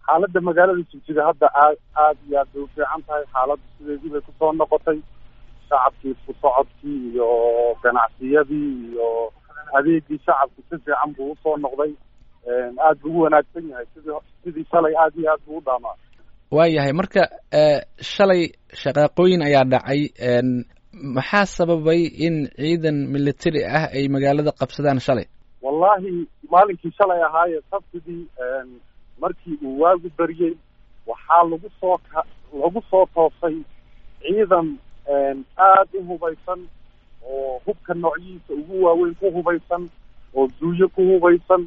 xaaladda magaalada jigjiga hadda aad aad iyo aad bay u fiican tahay xaaladdu sideedii bay kusoo noqotay shacabkii isku socodkii iyo ganacsiyadii iyo adeegii shacabku si fiican buu usoo noqday aad buu u wanaagsan yahay sidii sidii shalay aad iyo aad buu u dhaamaa waayahay marka shalay shaqaaqooyin ayaa dhacay maxaa sababay in ciidan military ah ay magaalada qabsadaan shalay wallahi maalinkii shalay ahaaye sabtidii markii uu waagu beriyey waxaa lagu soo ka lagu soo toosay ciidan aad u hubaysan oo hubka noocyihiisa ugu waaweyn ku hubaysan oo duuyo ku hubaysan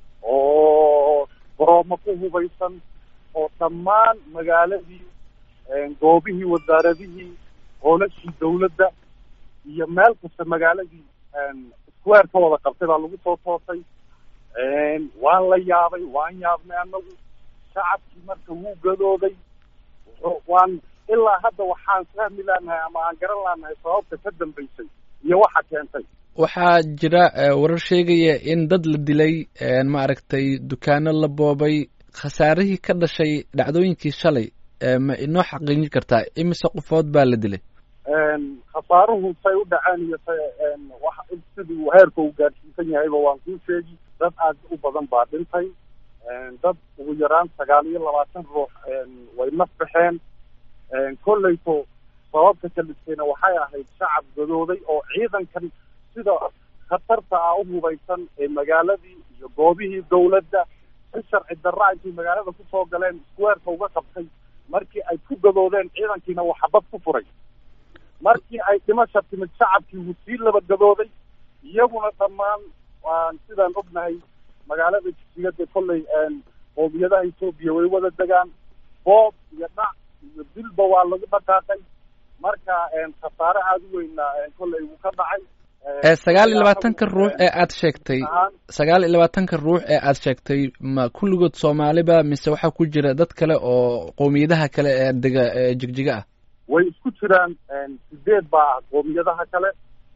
oo goroomo ku hubaysan oo dhammaan magaaladii goobihii wasaaradihii hoolashii dawladda iyo meel kasta magaaladii square ka wada qabtay baa lagu soo toosay waan la yaabay waan yaabnay anagu shacabkii marka wuu gadooday waan ilaa hadda waxaan fahmi laanahay ama aan garan laanahay sababta ka dambaysay iyo waxa keentay waxaa jira warar sheegaya in dad la dilay maaragtay dukaano la boobay khasaarihii ka dhashay dhacdooyinkii shalay ma inoo xaqiijin kartaa imise qofood baa la dilay khasaaruhu say u dhaceen iyo say wax sidii uu heerka uu gaadhsiisan yahayba waan kuu sheegi dad aad u badan baa dhintay dad ugu yaraan sagaal iyo labaatan ruux way naf baxeen kolleyto sababta kalistayna waxay ahayd shacab gadooday oo ciidankan sida khatarta ah u hubaysan ee magaaladii iyo goobihii dawladda si sharci darra intay magaalada kusoo galeen squareka uga qabtay markii ay ku gadoodeen ciidankiina uu xabad ku furay markii ay dhimasha timid shacabkii wuu sii laba gadooday iyaguna dhammaan waan sidaan ognahay magaalada jigsigada kolley qoomiyadaha etoobiya way wada degaan boob iyo dhac iyo dilba waa lagu dhaqaaqay marka khasaare aada u weyna kolley wuu ka dhacay sagaal iyo labaatanka ruux ee aad sheegtay sagaal iyo labaatanka ruux ee aad sheegtay ma kulligood soomaaliba mise waxaa ku jira dad kale oo qoomiyadaha kale ee dega jigjiga ah way isku jiraan sideed baa ah qoomiyadaha kale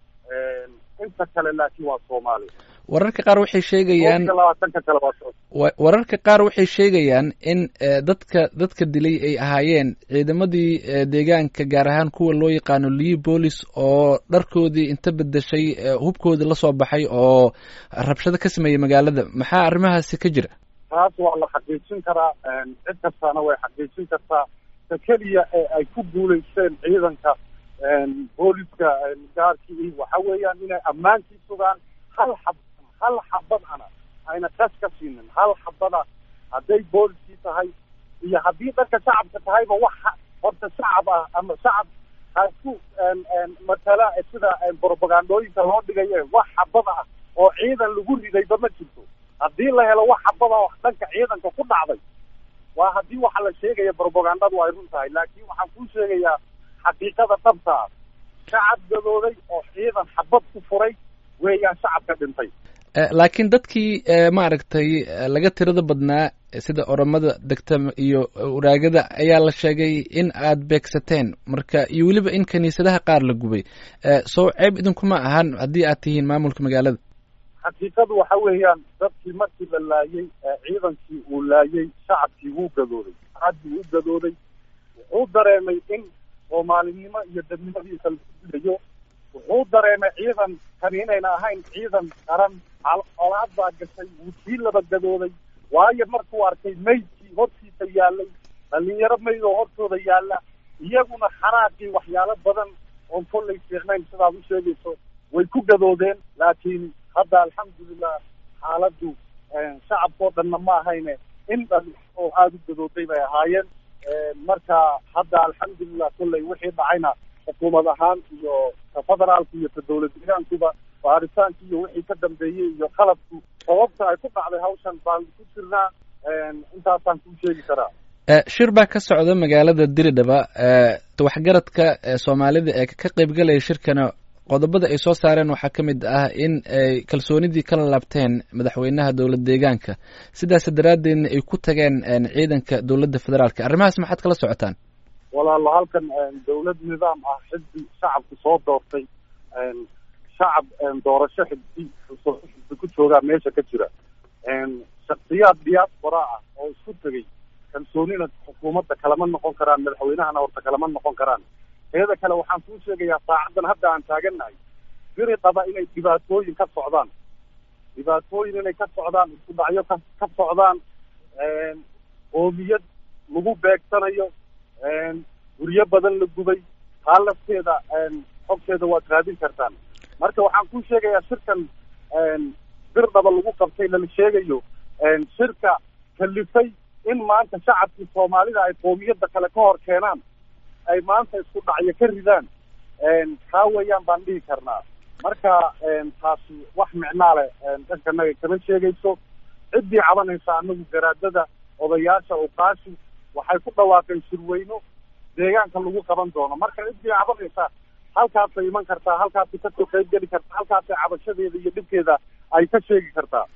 inta kale laakiin waa soomaali wararka qaar waxay sheegayaan labaatanka kale waa wararka qaar waxay sheegayaan in dadka dadka dilay ay ahaayeen ciidamadii deegaanka gaar ahaan kuwa loo yaqaano lii boolis oo dharkoodii inta bedeshay hubkoodii lasoo baxay oo rabshado ka sameeyey magaalada maxaa arrimahaasi ka jira taas waa la xaqiijin karaa cid kastaana way xaqiijin kartaa ta keliya ee ay ku guulaysteen ciidanka booliska gaarkii waxa weeyaan inay ammaankii sugaan hal xab hal xabad ana ayna kas ka siinin hal xabada hadday booliskii tahay iyo haddii dadka shacabka tahayba wax horta shacab ah ama shacab hasku matala sida brobagandooyinka loo dhigaye wax xabada ah oo ciidan lagu ridayba ma jirto haddii la helo wax xabada oo dhanka ciidanka ku dhacday waa haddii waxa la sheegaya brobagandadu ay run tahay laakiin waxaan kuu sheegayaa xaqiiqada dhabta ah shacab gadooday oo ciidan xabad ku furay weeyaan shacabka dhintay laakiin dadkii maaragtay laga tirada badnaa sida oromada degta iyo waraagada ayaa la sheegay in aad beegsateen marka iyo weliba in kiniisadaha qaar la gubay soo ceeb idinkuma ahan haddii aad tihiin maamulka magaalada xaqiiqadu waxa weeyaan dadkii markii la laayay ciidankii uu laayay shacabkii wuu gadooday aad buu u gadooday wuxuu dareemay in soomaalinimo iyo dadnimadiisa lagu dilayo wuxuu dareemay ciidan kani inayna ahayn ciidan qaran colaad baa gashay wuu sii laba gadooday waayo markuu arkay maydkii hortiisa yaalay dhalinyaro mayd oo hortooda yaalla iyaguna xanaaqii waxyaalo badan oon kollay fiicnayn sidaad u sheegayso way ku gadoodeen laakiin hadda alxamdulilah xaaladdu shacabkao dhanna ma ahayne in dhan oo aada u gadooday bay ahaayeen marka hadda alxamdulilah kolley wixii dhacayna xukuumad ahaan iyo ka federaalka iyo ka dawlad deegaankuba baaritaanki iyo wixii ka dambeeyey iyo qalabku sababta ay ku dhacday hawshan baan ku jirnaa intaasaan kuu sheegi karaa shir baa ka socda magaalada diridhaba waxgaradka soomaalida ee ka qaybgalaya shirkana qodobada ay soo saareen waxaa ka mid ah in ay kalsoonidii kala laabteen madaxweynaha dowlad deegaanka sidaas daraaddeedna ay ku tageen ciidanka dowladda federaalka arrimahaas maxaad kala socotaan walaalo halkan dawlad nidaam ah xisbi shacabku soo doortay shacab doorasho xisbi xisbi ku joogaa meesha ka jira shaksiyaad diaspora ah oo isku tegay kalsoonina xukuumadda kalama noqon karaan madaxweynahana horta kalama noqon karaan teeda kale waxaan kuu sheegayaa saacaddan hadda aan taagannahay biri qaba inay dhibaatooyin ka socdaan dhibaatooyin inay ka socdaan isku dhacyo ka ka socdaan qoomiyad lagu beegsanayo guryo badan la gubay taa lafteeda xogteeda waad raadin kartaan marka waxaan kuu sheegayaa shirkan bir dhaba lagu qabtay lala sheegayo shirka kalifay in maanta shacabkii soomaalida ay qoomiyadda kale ka hor keenaan ay maanta isku dhacyo ka ridaan kaa weeyaan baan dhihi karnaa marka taasi wax micnaa leh dhankanaga kama sheegayso ciddii cabanaysa anagu garaadada odayaasha uqaashi waxay ku dhawaaqeen shirweyno deegaanka lagu qaban doono marka ciddii cabanaysa halkaasay iman kartaa halkaasay kasoo qayb geli kartaa halkaasay cabashadeeda iyo dhibkeeda ay ka sheegi kartaa